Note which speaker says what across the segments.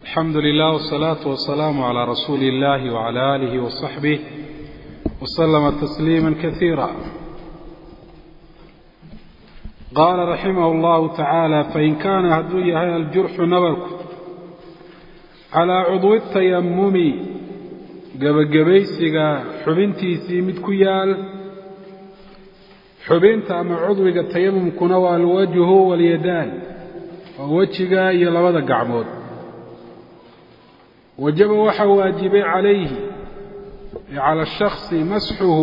Speaker 1: alxamdu lilah wsalaatu wasalaamu calaa rasuuli illahi wcala aalihi wasaxbih waslama tasliima kasiira qaala raximah llahu tacaala fain kaana hadduu yahay aljurxu nabarku calaa cudwi tayamumi gebagabaysiga xubintiisii mid ku yaal xubinta ama cudwiga tayamumkuna waa alwajhu walyadaan waa wejiga iyo labada gacmood wajaba waxaa waajibay calayhi cala shaksi masxuhu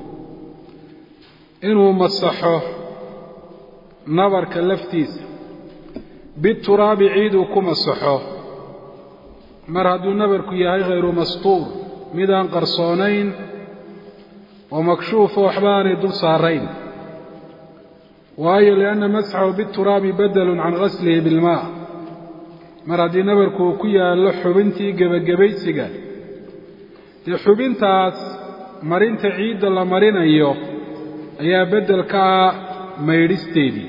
Speaker 1: inuu masaxo nabarka laftiisa bituraabi ciid uu ku masaxo mar hadduu nabarku yahay hayru mastuur midaan qarsoonayn oo makshuufa waxba aanay dul saarayn waayo lianna masxahu bituraabi badalun can gaslihi bilmaa mar haddii nabarku uu ku yaallo xubintii gebagabaysiga dee xubintaas marinta ciidda la marinayo ayaa beddel ka ah maydhisteedii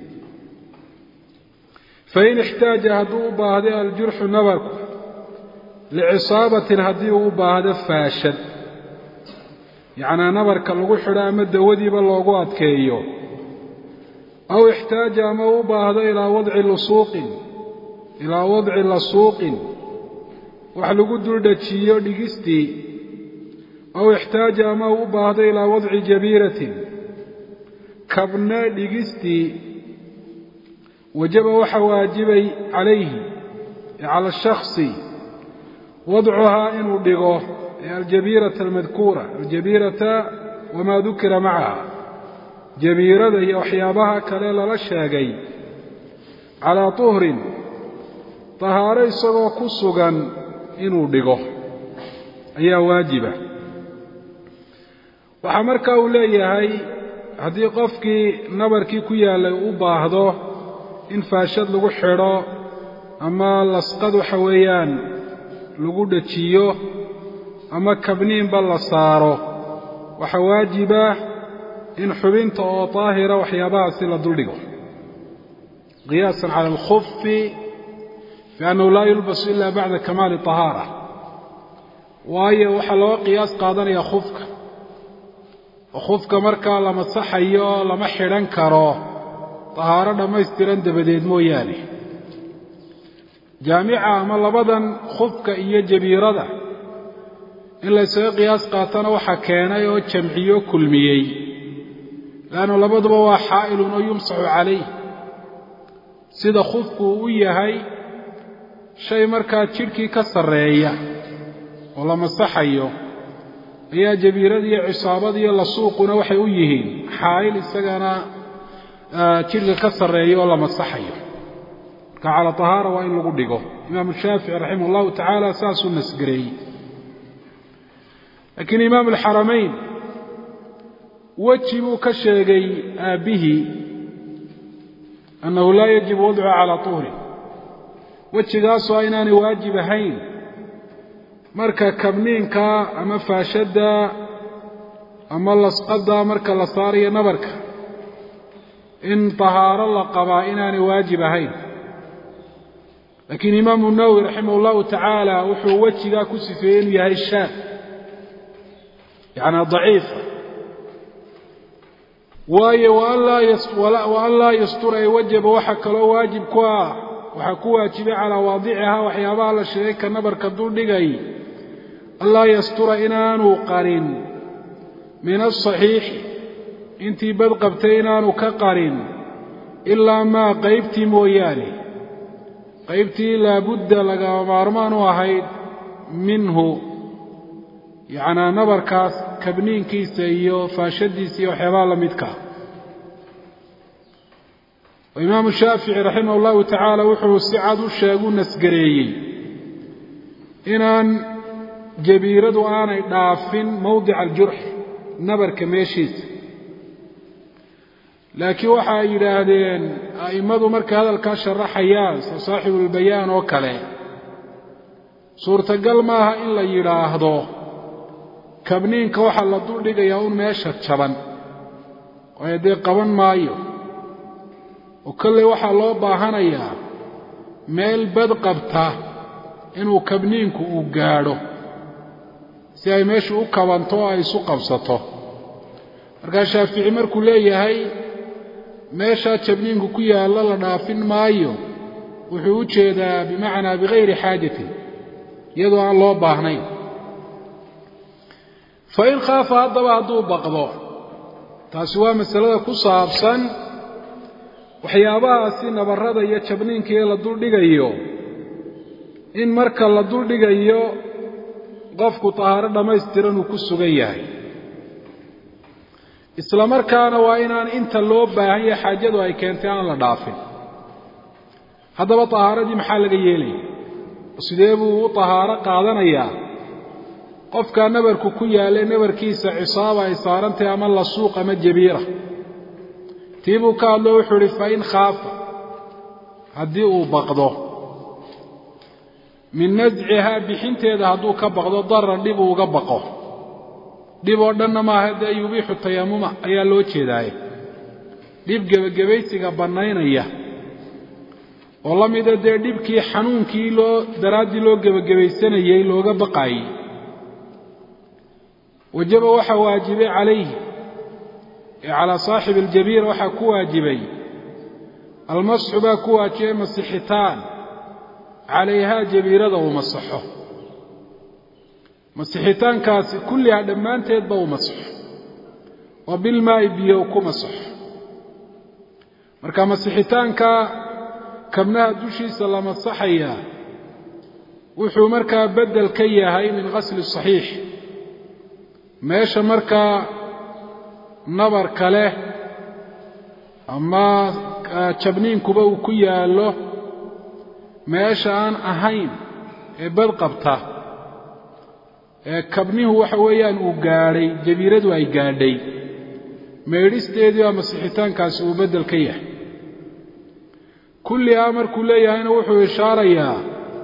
Speaker 1: fain ixtaaja hadduu u baahday aljurxu nabarku licisaabatin haddii uu u baahdo faashad yacnaa nabarka lagu xidho ama dawadiiba loogu adkeeyo aw ixtaaja ama u baahdo ilaa wadci lusuuqin ilaa wadci lasuuqin wax lagu duldhajiyo dhigistii aw ixtaaja ama u baahdo ilaa wadci jabiiratin kabna dhigistii wajaba waxa waajibay calayhi cala shaksi wadcuhaa inuu dhigo aljabiirata almadkuura aljabiirata wamaa dukira macaha jabiirada iyo waxyaabaha kale lala sheegay calaa tuhrin tahaaro isagoo ku sugan inuu dhigo ayaa waajiba waxaa markaa uu leeyahay haddii qofkii nabarkii ku yaallay u baahdo in faashad lagu xidho ama lasqad waxa weeyaan lagu dhajiyo ama kabniinba la saaro waxaa waajiba in xubinta oo daahira waxyaabahaasi la duldhigo qiyaasan cala alkhufi biannahu laa yulbasu ila bacda kamaali طahaara waayo waxaa looga qiyaas qaadanayaa khufka oo khufka markaa la masaxayo lama xidhan karo tahaaro dhammaystiran dabadeed mooyaane jaamica ama labadan khufka iyo jabiirada in laysaga qiyaas qaatana waxaa keenay oo jamciyo kulmiyey leannu labaduba waa xaa'ilun oo yumsaxu calayh sida khufku uu u yahay shay markaa jidhkii ka sarreeya oo la masaxayo ayaa jabiirada iyo cisaabada iyo lasuuquna waxay u yihiin xaa'il isagana jidhka ka sarreeya oo la masaxayo marka cala tahaara waa in lagu dhigo imaamu shaafici raximah allahu tacaala saasuu nasgareeyey laakiin imaamu alxaramayn weji buu ka sheegay aabbihii annahu laa yajibu wadcuha calaa tuhrin wejigaasoo a inaanay waajib ahayn marka kabniinka ama faashadda ama lasqadda marka la saarayo nabarka in tahaaro la qabaa inaanay waajib ahayn laakiin imaamu nawowi raximah allahu tacaala wuxuu wejigaa ku sifeeyey inuu yahay shaad yacnaa daciifa waayo wa an laa yastura ay wajaba waxa kaloo waajib ku ah waxaa ku waajibay calaa waadicihaa waxyaabaha la sheegay ka nabarka duldhigay anlaa yastura inaanu qarin min asaxiixi intii bad qabtay inaanu ka qarin ilaa maa qaybtii mooyaane qaybtii laabudda lagama maarmaan u ahayd minhu yacnaa nabarkaas kabniinkiisa iyo faashadiisa iyo waxyaabaha la midkaa imaamu shaafici raximah allahu tacaala wuxuu si cad u sheegu nasgareeyey inaan jabiiradu aanay dhaafin mowdica aljurxi nabarka meeshiisa laakiin waxa ay yidhaahdeen a'immadu markay hadalkaa sharaxayaan soo saaxibulbayaan oo kale suurtagal maaha in la yidhaahdo kabniinka waxaa la duldhigayaa un meesha jaban waayo dee qaban maayo oo kolley waxaa loo baahanayaa meel bad qabta inuu kabniinku uu gaadho si ay meeshu u kabanto oo ay isu qabsato markaa shaafici markuu leeyahay meeshaa jabniinku ku yaallo la dhaafin maayo wuxuu u jeedaa bimacnaa bikayri xaajatin iyadoo aan loo baahnayn fa in khaafa haddaba hadduu baqdo taasi waa masalada ku saabsan waxyaabahaasi nabarrada iyo jabniinka ee la duldhigayo in marka la duldhigayo qofku tahaaro dhammaystiran uu ku sugan yahay isla markaana waa inaan inta loo baahan yahay xaajadu ay keentay aan la dhaafin haddaba tahaaradii maxaa laga yeelaya sidee buu u tahaaro qaadanayaa qofkaa nabarku ku yaalla nabarkiisa cisaaba ay saarantahay ama lasuuq ama jabiira tii buu ka hadlo wuxuu idhi fa in khaafa haddii uu baqdo min nascihaa bixinteeda hadduu ka baqdo daran dhib uu uga baqo dhib oo dhanna maaha dee yubiixu tayamuma ayaa loo jeedaaye dhib gebagabaysiga bannaynaya oo la mida dee dhibkii xanuunkii loo daraaddii loo gebagabaysanayey looga baqaayey wajaba waxaa waajibay calayhi ee calaa saaxibi aljabiira waxaa ku waajibay almasxu baa ku waajibay masixitaan calayhaa jabiirada uu masaxo masixitaankaasi kullihaa dhammaanteedba uu masaxo oo bilmaa'i biyo ku masaxo marka masixitaanka kabnaha dushiisa la masaxayaa wuxuu markaa beddel ka yahay min qasli saxiix meesha markaa nabarka leh ama jabniinkuba uu ku yaallo meesha aan ahayn ee badqabta ee kabnihu waxa weeyaan uu gaadhay jabiiradu ay gaadhay meedhisteedii baa masixitaankaasi uu beddel ka yahay kullihaa markuu leeyahayna wuxuu ishaarayaa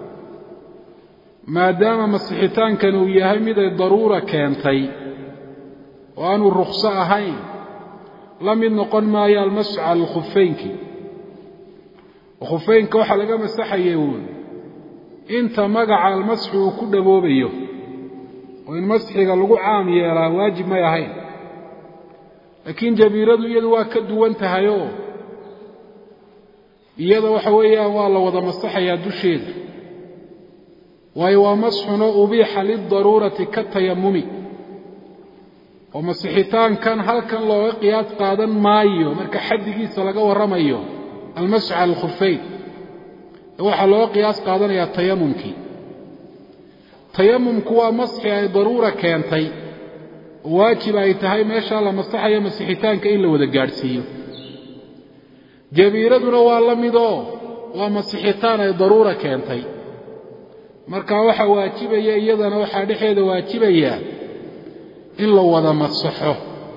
Speaker 1: maadaama masixitaankan uu yahay mid ay daruura keentay oo aanuu rukhso ahayn la mid noqon maayo almasxu cala alkhufeynki oo khufeynka waxaa laga masaxayay uun inta magaca almasxu uu ku dhaboobayo oo in masxiga lagu caam yeelaa waajib may ahayn laakiin jabiiradu iyadu waa ka duwan tahayoo iyada waxa weeyaan waa la wada masaxayaa dusheeda waayo waa masxunoo ubiixa lidaruurati ka tayamumi oo masixitaankan halkan looga qiyaas qaadan maayo marka xaddigiisa laga warramayo almasxu cala alkhufeyn ee waxaa looga qiyaas qaadanayaa tayamumkii tayamumku waa masxi ay daruura keentay oo waajib ay tahay meeshaa la masaxayo masixitaanka in la wada gaadhsiiyo jabiiraduna waa la midoo waa masixitaan ay daruura keentay marka waxaa waajibaya iyadana waxaa dhexeeda waajibaya in la wada masaxo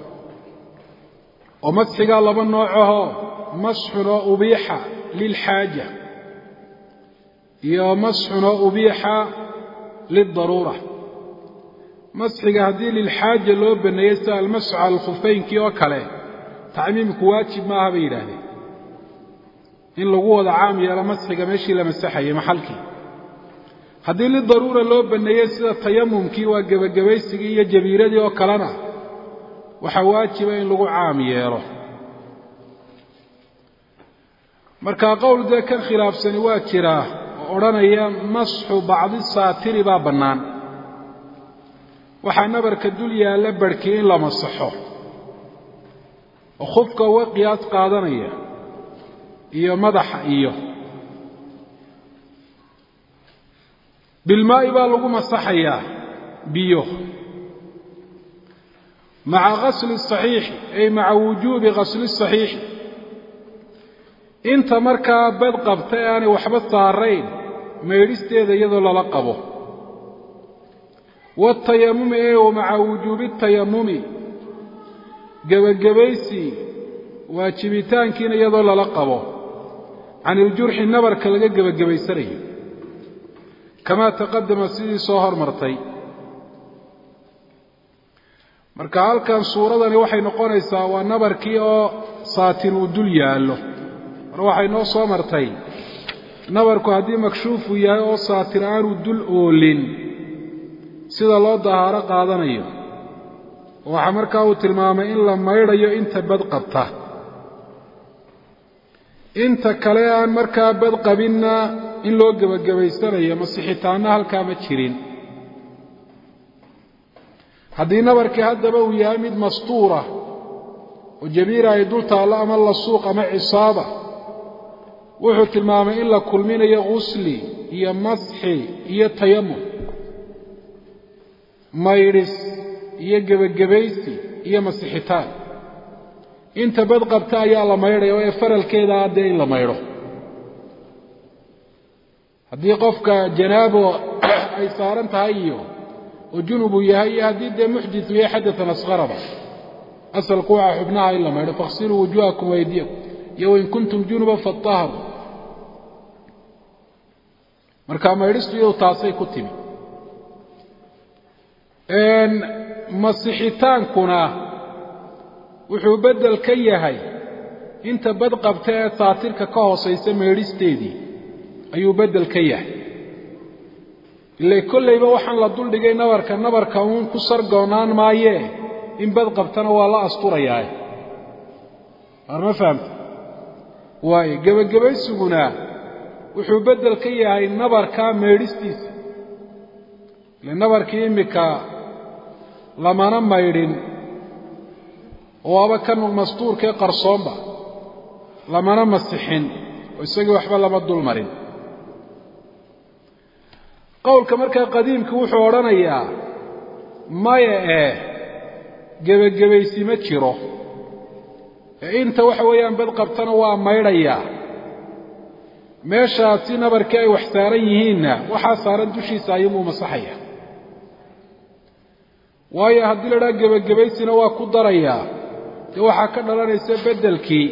Speaker 1: oo masxigaa laba noocahoo masxun oo ubiixa lilxaaja iyo masxun oo ubiixa lidaruura masxiga haddii lilxaaja loo banneeyey sida almasxu cala alkhufaynkii oo kale tacmiimku waajib maaha bay yidhaahdeen in lagu wada caam yeelo masxiga meeshii la masaxayay maxalkii haddii lidaruura loo banneeyey sida tayamumkii waa gebagabaysigii iyo jabiiradii oo kalena waxaa waajiba in lagu caam yeelo markaa qowl dee kan khilaafsani waa jiraa oo odhanaya masxu bacdi saatiri baa bannaan waxaa nabarka dul yaalla barhkii in la masaxo oo khufka uga qiyaas qaadanaya iyo madaxa iyo bilmaa'i baa lagu masaxayaa biyo maca qasli saxiixi ay maca wujuubi qasli saxiixi inta markaa bad qabta ee aanay waxba saarayn maydhisteeda iyadoo lala qabo waatayamumi ee wa maca wujuubi tayamumi gebagabaysi waajibitaankiina iyadoo lala qabo can iljurxi nabarka laga gebagabaysanayo kamaa taqadama sidii soo hormartay marka halkan suuradani waxay noqonaysaa waa nabarkii oo saatir uu dul yaallo mar waxay noo soo martay nabarku haddii makshuufu yahay oo saatir aanu dul oolin sida loo dahaaro qaadanayo waxaa markaa uu tilmaamay in la maydhayo inta bad qabta inta kale aan markaa bad qabinna in loo gebagabaysanayo masixitaanna halkaa ma jirin haddii nabarkii haddaba uu yahay mid mastuura oo jabiira ay dul taallo ama lasuuq ama cisaaba wuxuu tilmaamay in la kulminayo ghusli iyo masxi iyo tayamum maydhis iyo gebagabaysi iyo masixitaan inta bad qabta ayaa la maydhaya oo ee faralkeedaa dee in la maydho haddii qofka janaabo ay saaran tahay iyo oo junubu yahay iyo haddii dee muxditu yahay xadatan asqaraba asalku waxaa xubnaha in la maydho fakhsiluu wujuhakum waydiyakum iyo wain kuntum junuba faطaharu marka maydhistu iyadu taasay ku timi masixitaankuna wuxuu beddel ka yahay inta bad qabta ee saatirka ka hoosaysa maydhisteedii ayuu beddel ka yahay ile kollayba waxaan la duldhigay nabarka nabarka uun ku sargoonaan maayee in bad qabtana waa la asturayaa waar ma fahamta waayo gebagabaysuguna wuxuu beddel ka yahay nabarkaa maydhistiisa ile nabarkii immika lamana maydhin oo aba kan mastuurkee qarsoonba lamana masixin oo isagii waxba lama dul marin qowlka markaa qadiimkii wuxuu odhanayaa maya eh gebagebaysi ma jiro ee inta waxa weeyaan bad qabtana waa maydhayaa meeshaasi nabarkii ay wax saaran yihiinna waxaa saaran dushiisa ayuunbuu masaxaya waayo haddii la dhaha gebagabaysina waa ku darayaa dee waxaa ka dhalanaysa beddelkii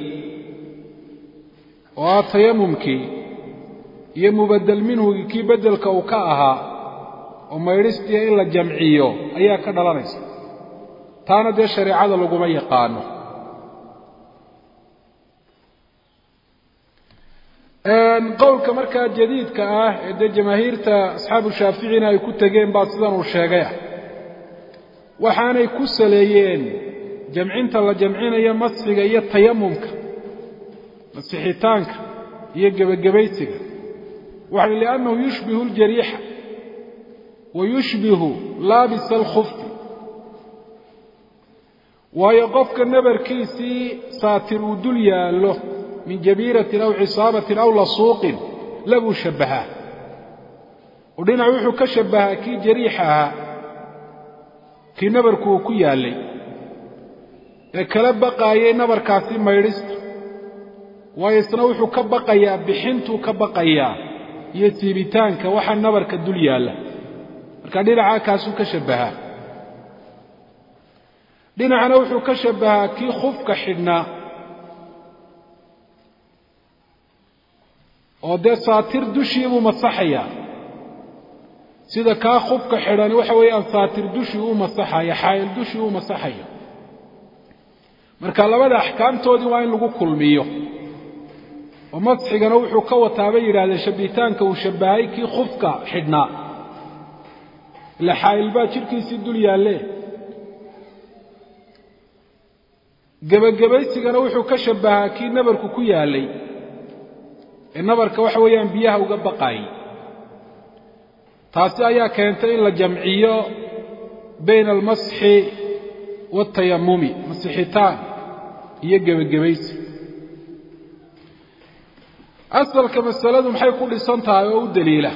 Speaker 1: oo ah tayamumkii iyo mubaddel minhugii kii beddelka uu ka ahaa oo maydhistiia in la jamciyo ayaa ka dhalanaysa taana dee shareecada laguma yaqaano qowlka markaa jadiidka ah ee dee jamaahiirta asxaabu shaaficina ay ku tegeen baa sidan uu sheegay ah waxaanay ku saleeyeen jamcinta la jamcinayo masxiga iyo tayamumka masixitaanka iyo gebagabaysiga waxay liannahu yushbihu اljariixa wa yushbihu laabisa alkhufti waayo qofka nabarkiisii saatir uu dul yaallo min jabiiratin aw cisaabatin aw lasuuqin labuu shabbahaa oo dhinac wuxuu ka shabbahaa kii jariixa ahaa kii nabarku uu ku yaallay ee kala baqaayay nabarkaasi maydhista waayo isna wuxuu ka baqayaa bixintuu ka baqayaa iyo siibitaanka waxa nabarka dul yaalla marka dhinacaa kaasuu ka shabbahaa dhinacna wuxuu ka shabbahaa kii khufka xidhnaa oo dee saatir dushii buu masaxayaa sida kaa khufka xidhani waxa weeyaan saatir dushii uu masaxayo xaayil dushii uu masaxayo marka labada axkaamtoodii waa in lagu kulmiyo oo masxigana wuxuu ka wataa bay yidhahdeen shabbitaanka uu shabbahay kii khufka xidhnaa ila xaayil baa jidhkiisii dul yaalle gebagabaysigana wuxuu ka shabbahaa kii nabarku ku yaallay ee nabarka waxa weeyaan biyaha uga baqaayay taasi ayaa keentay in la jamciyo bayna almasxi waaltayamumi masixitaan iyo gebagabaysi asalka masaladu maxay ku dhisan tahay oo u daliila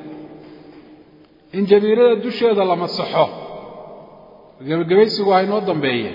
Speaker 1: in jabiirada dusheeda la masaxo gebagabaysigu ha inoo dambeeye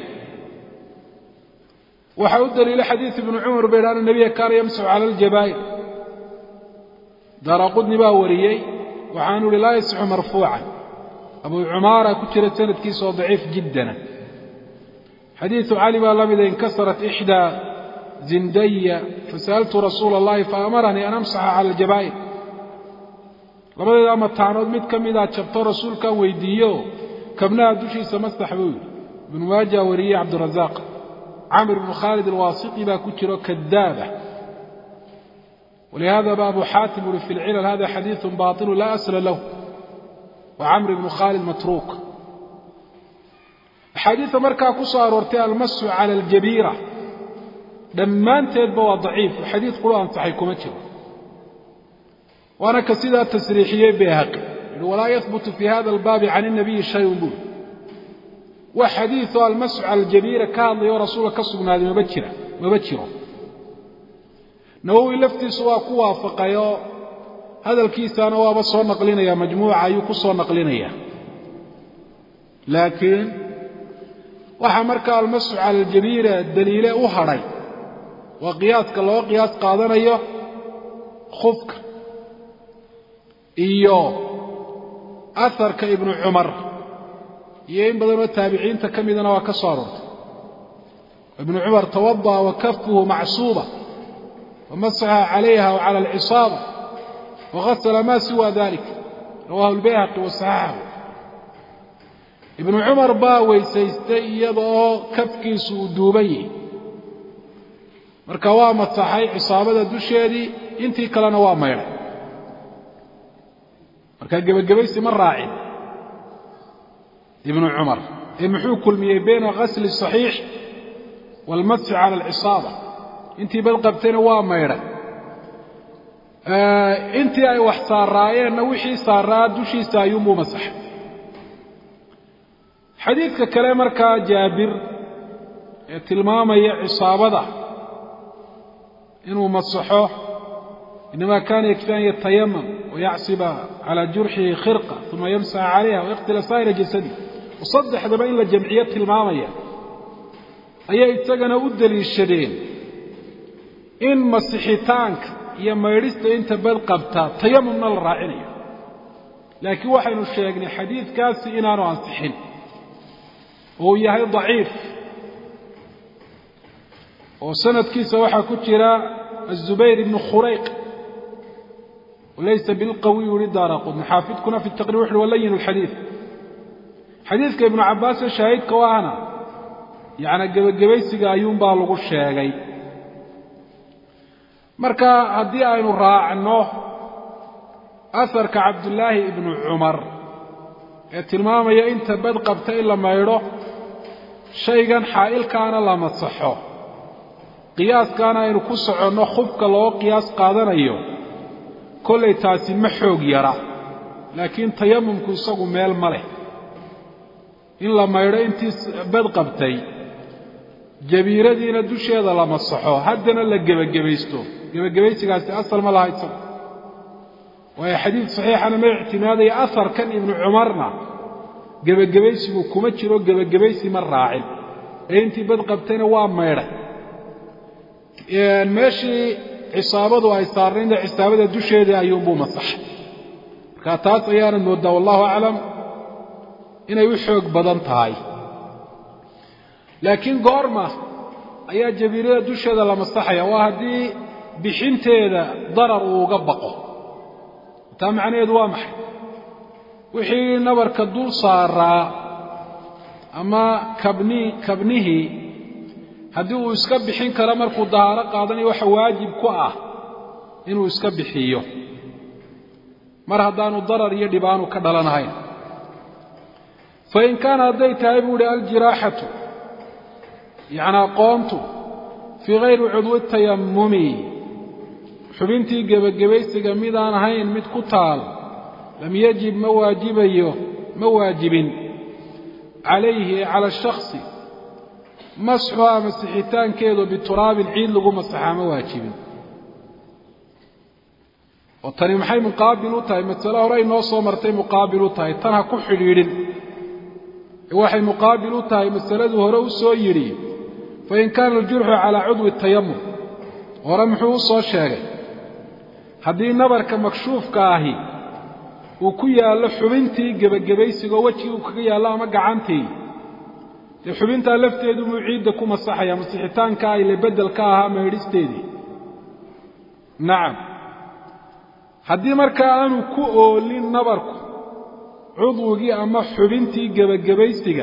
Speaker 1: waxaa u daliila xadiid ibnu cumar ba yidhi ana nebiya kaana yamsaxu cala aljabaa'ir daaraqudni baa wariyey waxaanu ihi laa yasixu marfuucan abu cumaara ku jira sanadkiisa oo daciif jiddana xadiidu cali baa la mida inkasarat ixdaa zindaya fasa'altu rasuula allahi faamaranii an amsaxa cala aljabaa'ir labadeeda mataanood mid ka midaa jabto rasuulkaan weydiiyo kabnaha dushiisa masax buu yidhi ibnu maaja wariyey cabdirazaaq camr ibnu khaalid alwaasiti baa ku jiro kadaaba walihadaba abu xaatim uri fi lcilal hada xadiiثu baطilu la asla lahu wa camr ibnu khaalid matruuk axaadiida markaa ku soo aroortay almasu cala aljabiira dhammaanteedba waa daciif xadiid quru ansaxay kuma jiro waana ka sidaa tasriixiyey bayhaqi yihi walaa yahbutu fi hada albaabi can الnabiyi shayun bul wax xadiiثoo almasu cala aljabiira ka hadlayoo rasuulka ka sugnaaday maba jira maba jiro nawowi laftiisu waa ku waafaqayoo hadalkiisaana waaba soo naqlinaya majmuuca ayuu ku soo naqlinaya laakiin waxaa markaa almasu cala aljabiira daliile u hadhay waa qiyaaska loo qiyaas qaadanayo khufka iyo aharka ibnu cumar iyo in badanoo taabiciinta ka midana waa ka soo aroortay ibnu cumar tawada'a wa kafuhu macsuuba wamasaxa calayha wa cala alcisaaba wagasla ma siwa dalik rawahu lbayhaqi wasaxaxahu ibnu cumar baa weysaystay iyada oo kafkiisu uu duuban yihi marka waa masaxay cisaabada dusheedii intii kalena waa maydhay marka gebagabaysi ma raacin ibnu cumar ee muxuu kulmiyey bayna gasli الصaxiix wاlmasxi cala alcisaaba intii bad qabtayna waa maydhay intii ay wax saaraayeenna wixii saaraa dushiisa ayuunbuu masaxay xadiidka kale markaa jaabir ee tilmaamaya cisaabada inuu masaxo inama kana yakfi an yatayamam wayacsiba calى jurxihi khirqa uma yamsaxa calayha wayaqtila saa'ira jasadi saddexdaba in la jamciyo tilmaamaya ayay isagana u deliishadeen in masixitaanka iyo maydhista inta bad qabta tayamumna la raacinayo laakiin waxaynu sheegnay xadiidkaasi inaanu ansixin oo uu yahay daciif oo sanadkiisa waxaa ku jira aلzubayr ibnu khurayq walaysa bilqawiy uri daara qudni xaafidkuna fi taqriir wuxuhi walayin اlxadiid xadiidka ibnu cabbaasee shaahidka u ahna yacnaa gebagabaysiga ayuunbaa lagu sheegay marka haddii aynu raacno aharka cabdullaahi ibnu cumar ee tilmaamaya inta bad qabta in la maydho shaygan xaa'ilkaana la masaxo qiyaaskaana aynu ku soconno khufka loo qiyaas qaadanayo kollay taasi ma xoog yara laakiin tayamumku isagu meel ma leh in la maydho intii bad qabtay jabiiradiina dusheeda la masaxo haddana la gebagabaysto gebagabaysigaasi asal ma laha isagu waayo xadiid saxiixana ma ictimaadaya aharkan ibnu cumarna gebagabaysigu kuma jiro gebagabaysi ma raacin ee intii bad qabtayna waa maydhay meeshii cisaabadu ay saarnaynda cisaabada dusheedii ayuunbuu masaxay marka taas ayaana mooddaa wallahu aclam inay u xoog badan tahay laakiin goorma ayaa jabiirada dusheeda la masaxaya waa haddii bixinteeda darar uu uga baqo taa macnaheedu waa maxay wixii nabarka dul saaraa ama kabni kabnihii haddii uu iska bixin karo markuu dahaaro qaadanayo waxa waajib ku ah inuu iska bixiyo mar haddaanu darar iyo dhibaanu ka dhalanahayn fain kaana hadday tahay buu ihi aljiraaxatu yacnaa qoontu fii hayri cudwi tayamumi xubintii gebagabaysiga midaan ahayn mid ku taal lam yajib ma waajibayo ma waajibin calayhi ee cala shakhsi masxuhaa masixitaankeedu bituraabin ciid lagu masaxaa ma waajibin oo tani maxay muqaabil u tahay masale hore inoo soo martay muqaabil u tahay tan ha ku xidhiidhin waxay muqaabil u tahay masaladuu hore u soo yidhi fain kaana aljurxu calaa cudwi tayamum hore muxuu u soo sheegay haddii nabarka makshuufka ahi uu ku yaallo xubintii gebagabaysigoo weji uu kaga yaallo ama gacantii dee xubintaa lafteedu buu ciidda ku masaxaya masixitaankaa ile beddel ka ahaa maydhisteedii nacam haddii markaa aanu ku oolin nabarku cudwigii ama xubintii gebagabaysiga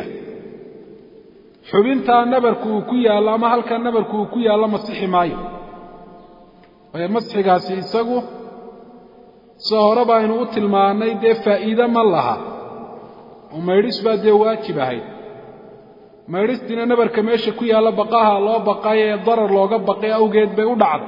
Speaker 1: xubintaa nabarku uu ku yaallo ama halkaa nabarku uu ku yaallo masixi maayo waayo masxigaasi isagu sida hore baynu u tilmaannay dee faa'iide ma laha oo maydhis baa dee waajib ahayd maydhistiina nabarka meesha ku yaalla baqaha loo baqay ee darar looga baqay awgeed bay u dhacday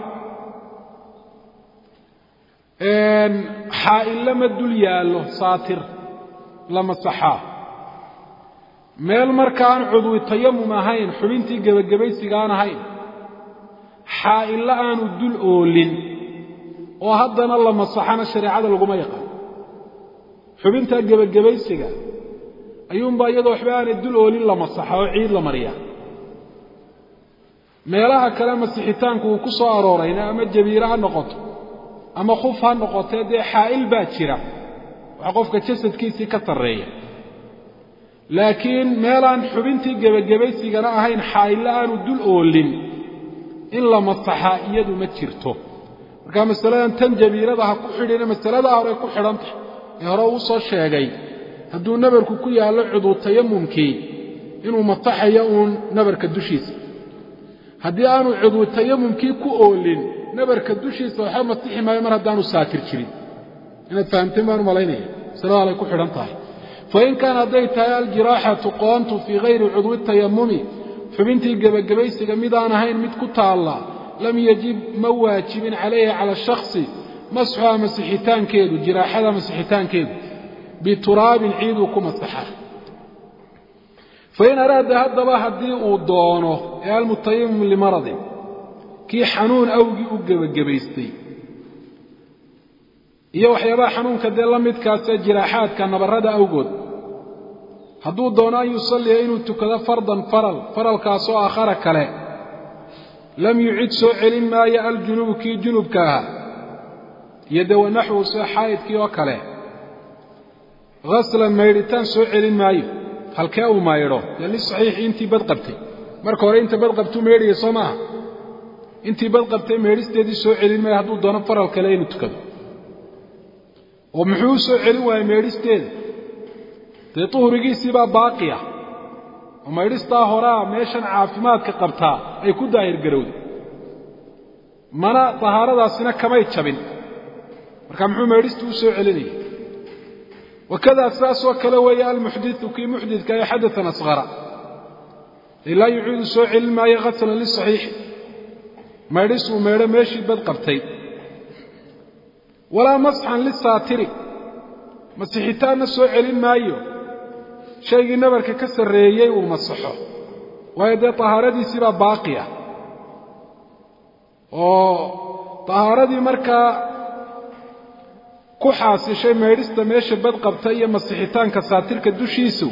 Speaker 1: xaa'ille ma dul yaallo saatir la masaxaa meel markaan cudwi tayamum ahayn xubintii gebagabaysiga aan ahayn xaa'ille aanu dul oolin oo haddana la masaxana shareecada laguma yaqaan xubintaa gebagabaysiga ayuunbaa iyadoo waxba aanay dul oolin la masaxa oo ciid la mariya meelaha kale masixitaanku uu ku soo aroorayna ama jabiire ha noqoto ama khuf ha noqotee dee xaa'il baa jira waxa qofka jasadkiisii ka sarreeya laakiin meelaan xubintii gebagabaysigana ahayn xaa'ille aanu dul oolin in la masaxaa iyadu ma jirto markaa masaladan tan jabiirada ha ku xidhina masaladaa horey ku xidhan tahay ee hore uu soo sheegay hadduu nabarku ku yaallo cuduu tayamumkii inuu masaxayo uun nabarka dushiisa haddii aanu cuduu tayamumkii ku oolin nabarka dushiisa waxba masixi maayo mar haddaanu saatir jirin inaad fahamteen baan u malaynaya masalada alay ku xidhan tahay fain kaan hadday tahay aljiraaxatu qoontu fii hayri cudwi tayamumi xubintii gebagabaysiga midaan ahayn mid ku taalla lam yajib ma waajibin calayhi cala shakhsi masxuha masixitaankeedu jiraaxada masixitaankeedu bituraabin ciiduu ku masaxa fain araada haddaba haddii uu doono ee almutayamim limaradin kii xanuun awgii u gebagabaystay iyo waxyaabaha xanuunka dee la midkaasee jiraaxaadka nabarrada awgood hadduu doono an yusalliya inuu tukado fardan faral faralkaasoo aakhara kale lam yucid soo celin maayo aljunubu kii junubka ahaa iyo dee wanaxwu sida xaa'idkii oo kale haslan maydhitaan soo celin maayo halkee uu maydho dee lisaxiixi intii bad qabtay marka hore inta bad qabtuu maydhaya soo maaha intii bad qabtay meedhisteedii soo celin maayo hadduu doono faral kale inuu tukado oo muxuu u soo celin waayey meedhisteeda dee tuhrigiisii baa baaqi ah oo maydhistaa horaa meeshan caafimaadka qabtaa ay ku daahir garowday mana tahaaradaasina kamay jabin marka muxuu maydhista u soo celinaya wakadaa sidaasoo kale weeye almuxdiu kii muxdidka ee xadaan asqara ee laa yuciidu soo celin maayo haslan lisaxiixi maydhis uu maydho meeshii bad qabtay walaa masxan lisaatiri masixitaanna soo celin maayo shaygii nabarka ka sarreeyey uu masaxo waayo dee tahaaradiisii baa baaqi ah oo tahaaradii markaa ku xaasishay maydhista meesha bad qabta iyo masixitaanka saatirka dushiisu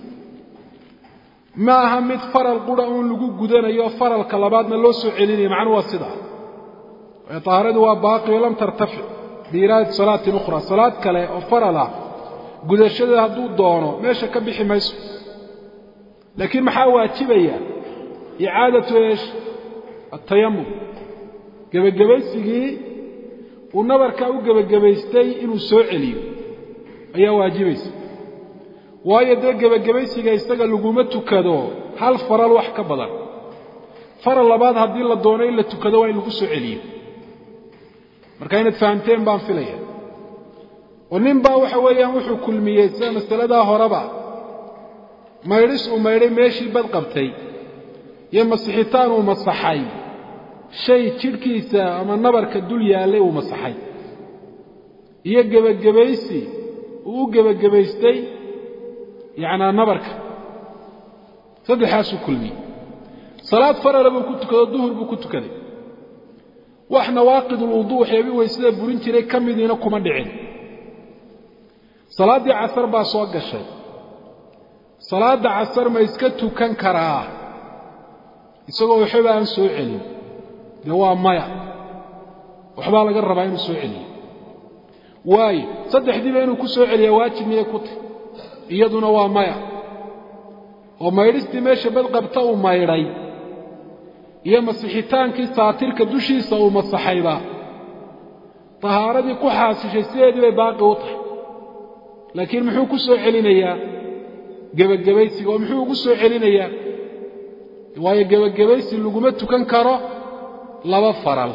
Speaker 1: ma aha mid faral qura uun lagu gudanayo faralka labaadna loo soo celinayo macnuu waa sidaa waayo tahaaradii waa baaqi oo lam tartafic biiraadati salaatin ukhra salaad kale oo faral ah gudashadeeda hadduu doono meesha ka bixi mayso laakiin maxaa waajibaya icaadatu eesh atayamum gebagabaysigii uu nabarkaa u gebagabaystay inuu soo celiyo ayaa waajibaysa waayo dee gebagabaysiga isaga laguma tukado hal faral wax ka badan faral labaad haddii la doono in la tukado waa in lagu soo celiyo marka inaad fahamteen baan filaya oo nin baa waxa weeyaan wuxuu kulmiyey sida masaladaa horeba maydhis uu maydhay meeshii bad qabtay iyo masixitaan uu masaxay shay jidhkiisa ama nabarka dul yaallay uu masaxay iyo gebagabaysi uu u gebagabaystay yacnaa nabarka saddexaasuu kulmiyey salaad farala buu ku tukado duhur buu ku tukaday wax nawaaqidulwuduu waxyaabii weysada burin jiray ka midiina kuma dhicin salaaddii casar baa soo gashay salaadda casar ma iska tukan karaa isagoo waxba aan soo celin dee waa maya waxbaa laga rabaa inuu soo celiyo waayo saddexdiiba inuu ku soo celiyaa waajib miyay ku tahy iyaduna waa maya oo maydhistii meesha badqabta uu maydhay iyo masixitaankii saatirka dushiisa uu masaxayba tahaaradii ku xaasishay sideedii bay baaqi u tahay laakiin muxuu ku soo celinayaa gebagabaysiga oo muxuu ugu soo celinayaa waayo gebagabaysi laguma tukan karo laba faral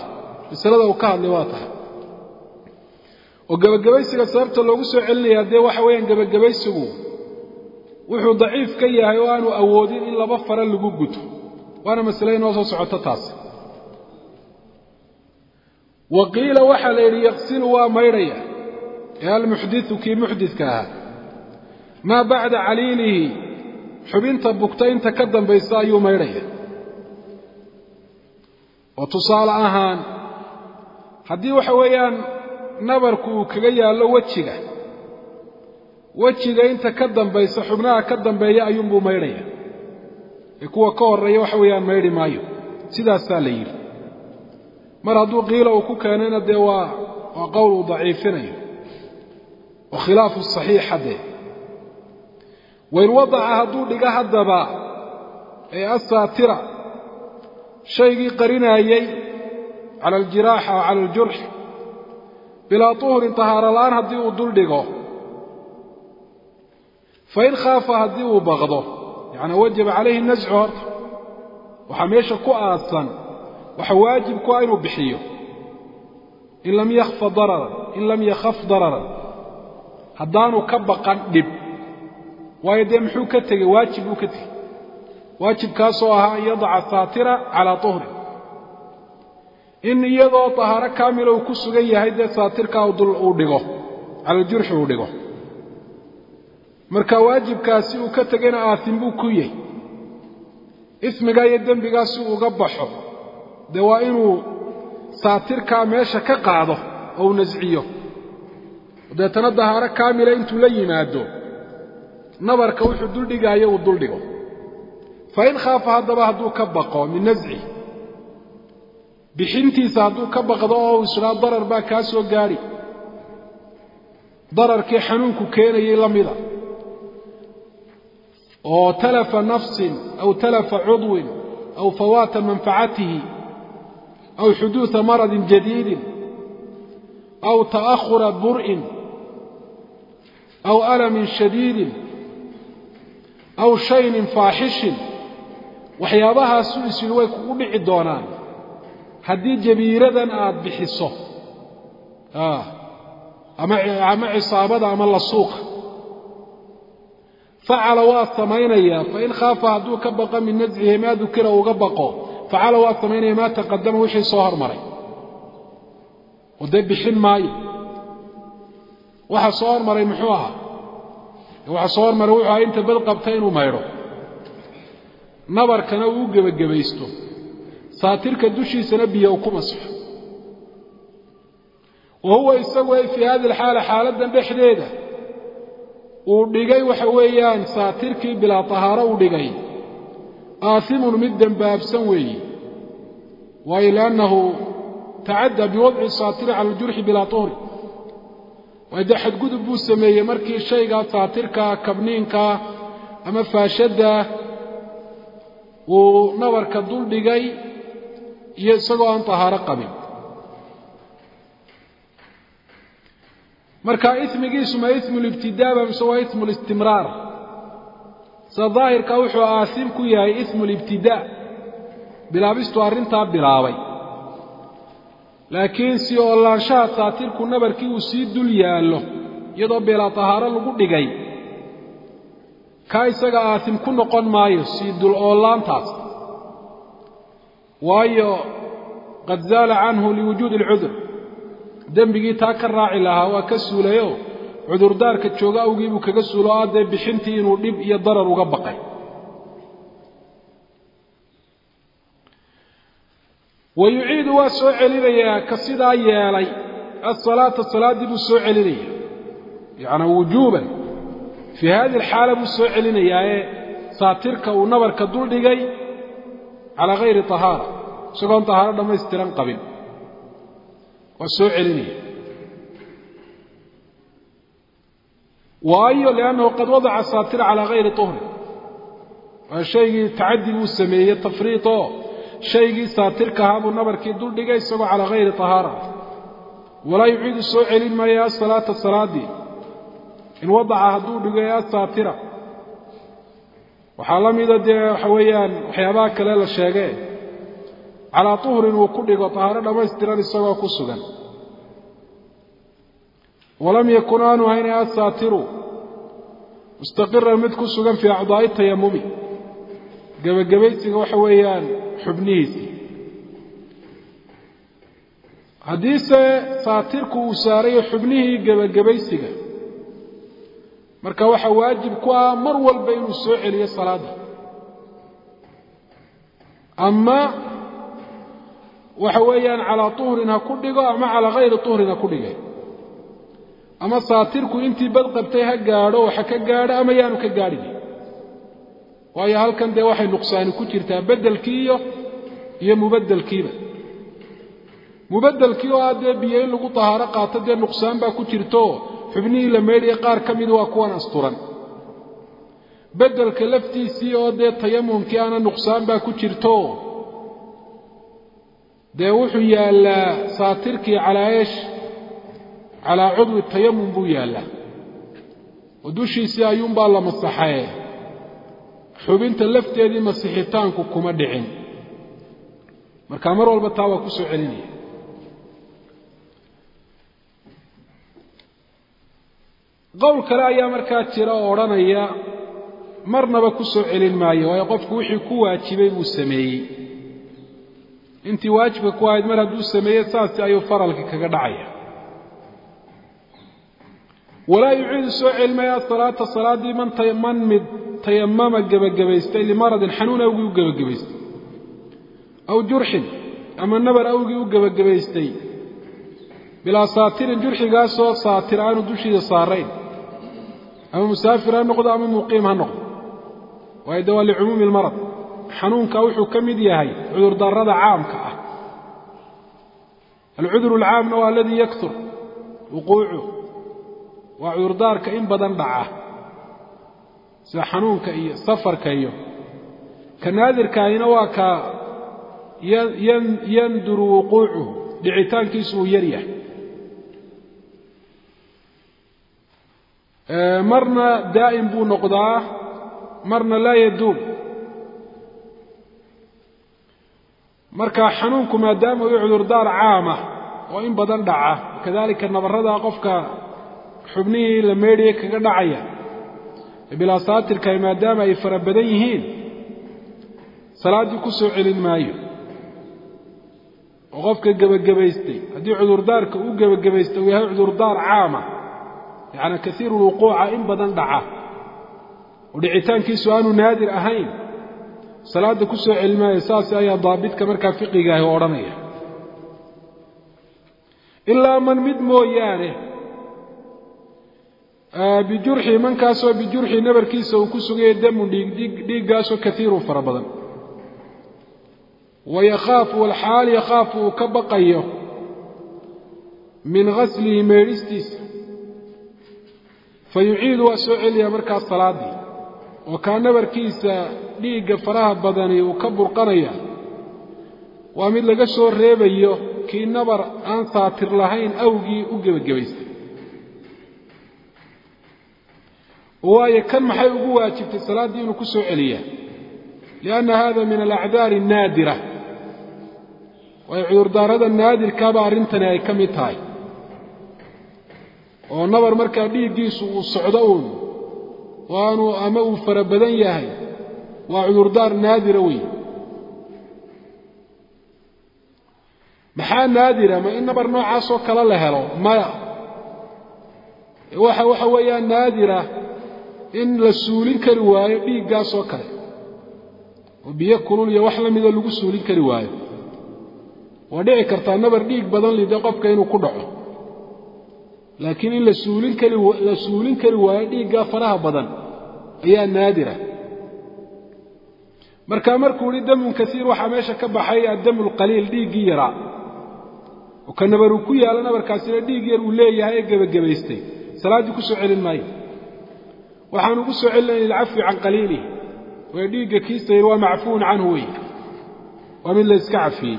Speaker 1: masalada uu ka hadlay waa tahay oo gebagabaysiga sababta loogu soo celinayaa dee waxa weeyaan gebagabaysigu wuxuu daciif ka yahay oo aanu awoodin in laba fara lagu guto waana masale inoo soo socoto taasi wa qiila waxaa la yidhi yaqsilu waa maydhaya ee almuxdiu kii muxdidka ahaa maa bacda caliilihi xubinta bugta inta ka dambaysa ayuu maydhaya oo tusaale ahaan haddii waxa weeyaan nabarku uu kaga yaallo wejiga wejiga inta ka dambaysa xubnaha ka dambeeya ayuunbuu maydhaya ee kuwa ka horreeya waxa weeyaan maydhi maayo sidaasaa la yidhi mar hadduu qiila uu ku keenayna dee waa waa qowl uu daciifinayo oo khilaafu saxiixa dee wain wadaca hadduu dhiga haddaba ee asaatira shaygii qarinaayey cala aljiraaxa oo cala aljurx bilaa tuhurin tahaaro la'aan haddii uu dul dhigo fain khaafa haddii uu baqdo yacnaa wajaba calayhi nascu horta waxaa meesha ku aadsan waxa waajib ku ah inuu bixiyo in lam yakhfa dararan in lam yakhaf dararan haddaanu ka baqan dhib waayo dee muxuu ka tegey waajib buu ka tegey waajibkaasoo ahaa an yadaca saatira calaa tuhrin in iyadoo tahaaro kaamila uu ku sugan yahay dee saatirkaa uu dhigo cala jurxi uu dhigo marka waajibkaasi uu ka tegayna aatin buu ku yahy ismigaa iyo dembigaa si uu uga baxo dee waa inuu saatirkaa meesha ka qaado oo uu nasciyo deetana dahaaro kaamila intuu la yimaado nabarka wuxuu duldhigaayo uu duldhigo fain khaafa haddaba hadduu ka baqo min nasci bixintiisa hadduu ka baqdo oo uu isdhaa darar baa kaa soo gaadhi dararkii xanuunku keenayay la mida oo talafa nafsin aw talafa cudwin aw fawaata manfacatihi aw xuduuثa maradin jadiidin aw ta'ahura bur'in aw alamin shadiidin aw shaynin faaxishin waxyaabahaasu isyidhi way kugu dhici doonaan haddii jabiiradan aad bixiso ama cisaabada ama lasuuqa facala waa samaynayaa fain khaafa hadduu ka baqo min nascihi maa dukira uga baqo facala waa samaynaya maa taqadama wixii soo hormaray oo dee bixin maayo waxa soo hormaray muxuu ahaa waxa soo hormaray wuxuu ahaa inta bad qabta inuu maydho nabarkana uu u gebagabaysto saatirka dushiisana biyo uu ku masxo wa huwa isagu ay fii hadi alxaala xaaladdan dhexdeeda uu dhigay waxa weeyaan saatirkii bilaa tahaaro uu dhigay aasimun mid dembaabsan weeye waayo liannahu tacaddaa biwadci saatiri cala aljurxi bilaa tuhri waayo dee xadgudub buu sameeyey markii shaygaa saatirkaa kabniinkaa ama faashaddaa uu nabarka dul dhigay iyo isagoo aan tahaaro qabin marka ismigiisu ma ismu libtidaaba mise waa ismu listimraar sida daahirka wuxuu aasim ku yahay ismu libtidaa bilaabistu arrintaa bilaabay laakiin si oolaanshaha saatirku nabarkii uu sii dul yaallo iyadoo beelaa tahaaro lagu dhigay kaa isaga aasim ku noqon maayo sii dul oollaantaas waayo qad zaala canhu liwujuudi alcudur dembigii taa ka raaci lahaa waa ka suulayoo cudurdaarka jooga awgii buu kaga suulo o addee bixintii inuu dhib iyo darar uga baqay wa yuciidu waa soo celinayaa ka sidaa yeelay asalaata salaaddii buu soo celinaya yacnaa wujuuban fii hadi alxaala buu soo celinayaa ee saatirka uu nabarka dul dhigay calaa hayri tahaara isagoon tahaaro dhammaystiran qabin waa soo celinaya waayo liannahu qad wadaca saatira calaa hayri tuhrin waa shaygii tacadi buu sameeyey tafriid oo shaygii saatirka ahaa buu nabarkii dul dhigay isagoo calaa hayri tahaara walaa yuciidu soo celin maayo asalaata salaaddii in wadaca hadduu dhigo ee asaatira waxaa la mida dee waxa weeyaan waxyaabaha kale la sheegee calaa tuhrin uu ku dhigo tahaaro dhammaystiran isagoo ku sugan walam yakun aanu hayna asaatiru mustaqiran mid ku sugan fii acdaa'i tayamumi gebagabaysiga waxa weeyaan xubnihiisii haddiise saatirku uu saarayo xubnihii gebagabaysiga marka waxaa waajib ku ah mar walba inuu soo celiyo salaadda ama waxa weeyaan calaa tuhrin ha ku dhigo ama calaa hayri tuhrin ha ku dhige ama saatirku intii bad qabtay ha gaadho waxa ka gaadho ama yaanu ka gaadhin waayo halkan dee waxay nuqsaani ku jirtaa beddelkii iyo iyo mubaddelkiiba mubaddelkii oo ah dee biyo in lagu tahaaro qaato dee nuqsaan baa ku jirto xubnihii la meydhaya qaar ka mid waa kuwan asturan beddelka laftiisii oo dee tayamumkii ana nuqsaan baa ku jirto dee wuxuu yaallaa saatirkii calaa eesh calaa cudwi tayamum buu yaallaa oo dushiisii ayuunbaa la masaxee xubinta lafteedii masixitaanku kuma dhicin marka mar walba taa waa ku soo celinaya qowl kale ayaa markaa jira oo odhanaya marnaba ku soo celin maayo waayo qofku wixii ku waajibay buu sameeyey intii waajibka ku ahayd mar hadduu sameeyey saasi ayuu faralka kaga dhacaya walaa yuciidu soo celimaya asalaata salaaddii man man mid tayamama gebagabaystay limaradin xanuun awgii u gebagabaystay aw jurxin ama nabar awgii u gebagabaystay bilaa saatirin jurxigaasoo saatir aanu dushiida saarayn ama musaafir ha noqdo ama muqiim ha noqdo waayo de waa licumuumi lmarad xanuunka wuxuu ka mid yahay cudurdaarada caamka ah alcudur alcaamna waa aladii yaktur wuquucu waa cudurdaarka in badan dhaca sida xanuunka iyo safarka iyo ka naadirkaahina waa ka yanduru wuquucuhu dhicitaankiisu uu yar yahay marna daa'im buu noqdaa marna laa yaduum marka xanuunku maadaama uu cudurdaar caama oo in badan dhaca kadalika nabarrada qofka xubnihii la meydhaya kaga dhacaya bilaa saatirkahi maadaama ay fara badan yihiin salaaddii ku soo celin maayo oo qofka gebagabaystay haddii cudurdaarka uu gebagabaystay uu yahay cudurdaar caama yacni kaiiru lwuquuca in badan dhaca oo dhicitaankiisu aanu naadir ahayn salaadda ku soo celin maayo saas ayaa daabitka markaa fiqigaahi o odhanaya ilaa man mid mooyaane bijurxi mankaasoo bijurxi nabarkiisa uu ku sugaya damun dhiig dhiiggaasoo kaiirun fara badan wayakhaafu walxaal yakhaafu uu ka baqayo min gaslihi meedhistiisa fa yuciidu waa soo celiyaa markaas salaaddii oo kaa nabarkiisa dhiigga faraha badani uu ka burqanaya waa mid laga soo reebayo kii nabar aan saatir lahayn awgii u gebagabaystay waayo kan maxay ugu waajibtay salaaddii inuu ku soo celiyaa lianna hada min alacdaari annaadira waayo cudurdaarada naadirkaaba arrintani ay ka mid tahay oo nabar markaa dhiiggiisu uu socdo uun waanu ama uu fara badan yahay waa cudurdaar naadira weyn maxaa naadira ma in nabar noocaasoo kale la helo maya waxa waxa weeyaan naadira in la suulin kari waayo dhiiggaasoo kale oo biyo kulul iyo wax la mida lagu suulin kari waayo waa dhici kartaa nabar dhiig badan lide qofka inuu ku dhaco laakiin in la suulin kari la suulin kari waayo dhiiggaa faraha badan ayaa naadira marka markuu ihi damun kaiir waxaa meesha ka baxay addamu lqaliil dhiiggii yaraa oo ka nabar uu ku yaalo nabarkaasina dhiig yar uu leeyahay ee gebagabaystay salaaddii ku soo celin maayo waxaanu ku soo celinaya lilcafwi can qaliilihi way dhiigga kiisa yar waa macfuun canhu wey waa mid la iska cafiyey